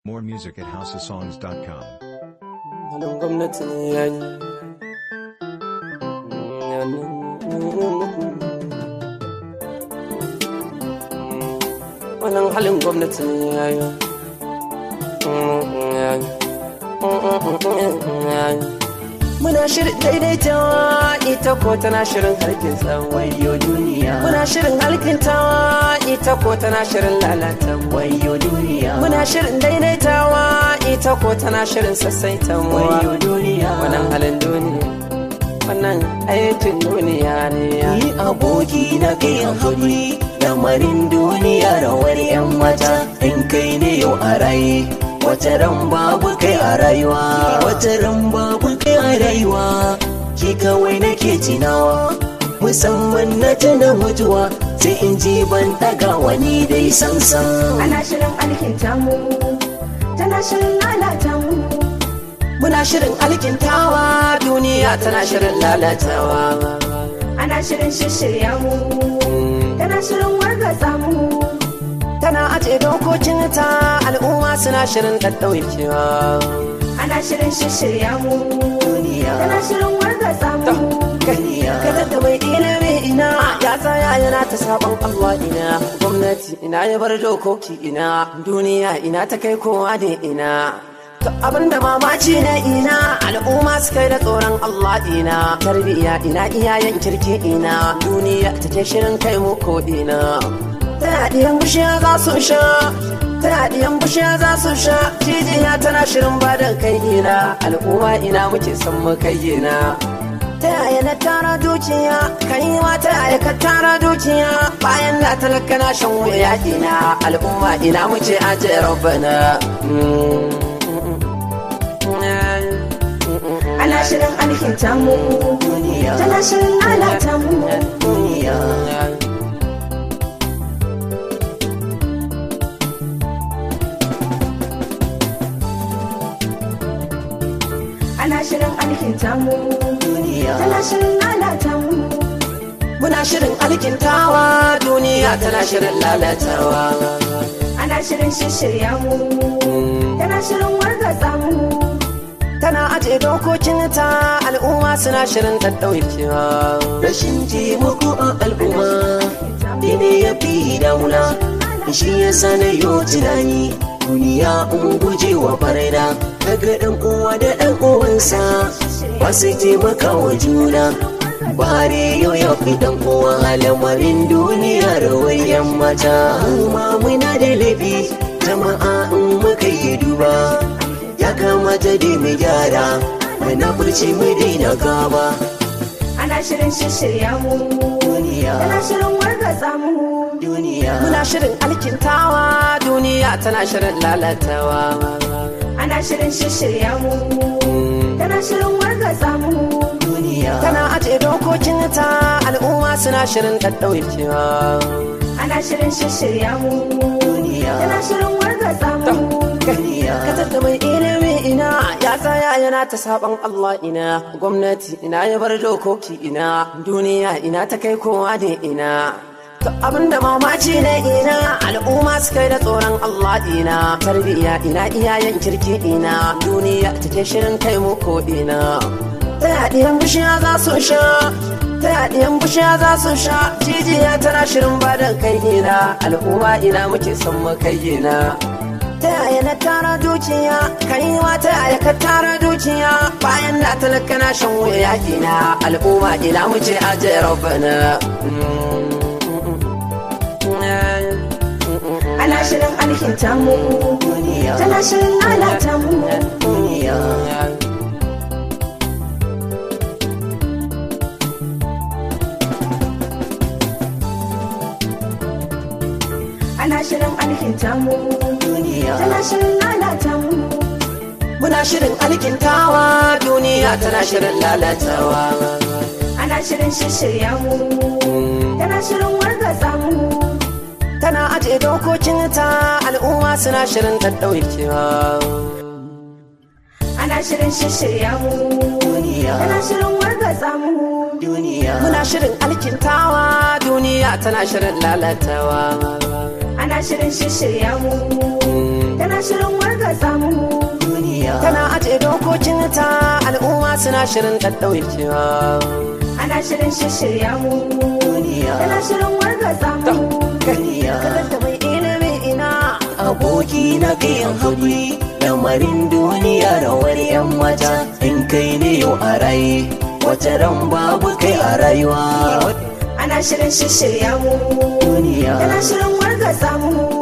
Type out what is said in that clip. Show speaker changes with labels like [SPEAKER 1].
[SPEAKER 1] More music at houseofsongs.com.
[SPEAKER 2] Halin gwamnati ne ya yi. Wannan halin gwamnati ne ya yi. Muna shirin daidaitawa ita ko tana shirin harkin wayo duniya. Muna shirin halkintawa ita ko tana shirin lalata wayo duniya. Muna shirin daidaitawa ita ko tana shirin sassaita wayo duniya. Wannan halin duniya. Wannan aikin duniya ne ya.
[SPEAKER 3] Ni aboki na kai haƙuri lamarin duniya rawar 'yan mata in kai ne yau a raye. Wata ran babu kai a rayuwa, wata ran babu kai a rayuwa, ki kawai nake tunawa. Musamman na tuna mutuwa, sai in ji ban ɗaga wani dai sansan.
[SPEAKER 4] Ana shirin alkinta mu, tana shirin lalata mu.
[SPEAKER 2] Muna shirin alkintawa duniya tana shirin lalatawa.
[SPEAKER 4] Ana shirin shishirya mu, tana shirin wargatsa mu.
[SPEAKER 2] Tana aje dokokin ta al'umma suna shirin ɗaɗɗaukewa.
[SPEAKER 4] Ana shirin shishirya mu, tana shirin wargatsa mu.
[SPEAKER 2] Kada da mai ilimi ina ya tsaya yana ta sabon Allah ina gwamnati ina ya bar dokoki ina duniya ina ta kai kowa ne ina To abin da mamaci na ina al'umma su kai da tsoron Allah ina tarbiyya ina iyayen kirki ina duniya take shirin kai mu ko ina tana ɗiyan bishiya za su sha tana ɗiyan bishiya za su sha jijiya tana shirin badan kai ina al'umma ina muke son mu kai ina ta yaya na tara dukiya kai ma ta yaya ka tara dukiya bayan da talaka na shan wuya ina al'umma ina muke aje rabbana
[SPEAKER 4] Ana shirin alkinta mu, tana shirin lalata mu. Ana shirin alkinta mu, tana shirin lalata mu.
[SPEAKER 2] muna shirin alkintawa duniya tana shirin lalatawa
[SPEAKER 4] Ana shirin shishirya mu, tana shirin wargatsa mu.
[SPEAKER 2] tana aje dokokin ta al'umma suna shirin ɗaɗɗaukewa
[SPEAKER 3] Rashin taimako a al'umma, ne ya fi dauna, shi ya sana yau tunani. Duniya in guje wa farida, daga ɗan uwa da ɗan uwansa, ba su taimaka wa juna. Bare yau ya fi ɗan uwa lamarin duniya rawar 'yan mata. Kuma muna da laifi, jama'a in muka yi duba. Ya kamata dai mu gyara, muna furci mu daina gaba.
[SPEAKER 4] Ana shirin shishirya mu,
[SPEAKER 3] Duniya,
[SPEAKER 4] tana shirin wargatsa mu.
[SPEAKER 3] duniya.
[SPEAKER 2] muna shirin alkintawa duniya tana shirin lalatawa
[SPEAKER 4] Ana shirin shishirya mu, tana shirin wargatsa mu.
[SPEAKER 3] duniya
[SPEAKER 2] tana aje dokokin ta al'umma suna shirin ɗaɗɗaukewa
[SPEAKER 4] Ana shirin shishirya mu,
[SPEAKER 3] duniya
[SPEAKER 4] tana shirin wargatsa mu.
[SPEAKER 3] duniya
[SPEAKER 2] Katar da mai ilimi ina ya tsaya yana ta saban Allah ina gwamnati ina ya bar dokoki ina duniya ina ta kai kowa ne ina To abin da mamaci ne ina al'umma su kai da tsoron Allah ina tarbiyya ina iyayen kirki ina duniya take shirin kai mu ko ina ta yaɗiyan bishiya za su sha ta yaɗiyan bishiya za su sha jijiya tana shirin badan kai ina al'umma ina muke son mu kai ina ta yaya na tara dukiya kai ma ta yaya ka tara dukiya bayan da talaka na shan wuya ina al'umma ina muke aje rabbana
[SPEAKER 4] Ana shirin alkinta mu, tana shirin lalata mu.
[SPEAKER 3] duniya
[SPEAKER 4] Ana shirin alkinta mu,
[SPEAKER 3] duniya
[SPEAKER 4] tana shirin lalata mu.
[SPEAKER 2] muna shirin alkintawa duniya tana shirin lalatawa
[SPEAKER 4] Ana shirin shishirya mu, tana shirin wargatsa mu.
[SPEAKER 2] tana aje dokokin ta al'umma suna shirin ɗaɗɗaukewa
[SPEAKER 4] Ana shirin shishirya mu,
[SPEAKER 3] duniya
[SPEAKER 4] tana shirin wargatsa mu.
[SPEAKER 3] duniya
[SPEAKER 2] muna shirin alkintawa duniya tana shirin lalatawa
[SPEAKER 4] Ana shirin shishirya mu, tana shirin wargatsa
[SPEAKER 2] suna shirin ɗaɗɗauye cewa
[SPEAKER 4] ana shirin shishirya mu
[SPEAKER 3] duniya
[SPEAKER 4] tana shirin wargaza mu
[SPEAKER 3] duniya
[SPEAKER 2] da mai ilimi ina
[SPEAKER 3] aboki na kayan haƙuri lamarin duniya rawar yan mata in kai ne yau a raye wata ran babu kai a rayuwa
[SPEAKER 4] ana shirin shishirya mu
[SPEAKER 3] duniya
[SPEAKER 4] tana shirin wargaza mu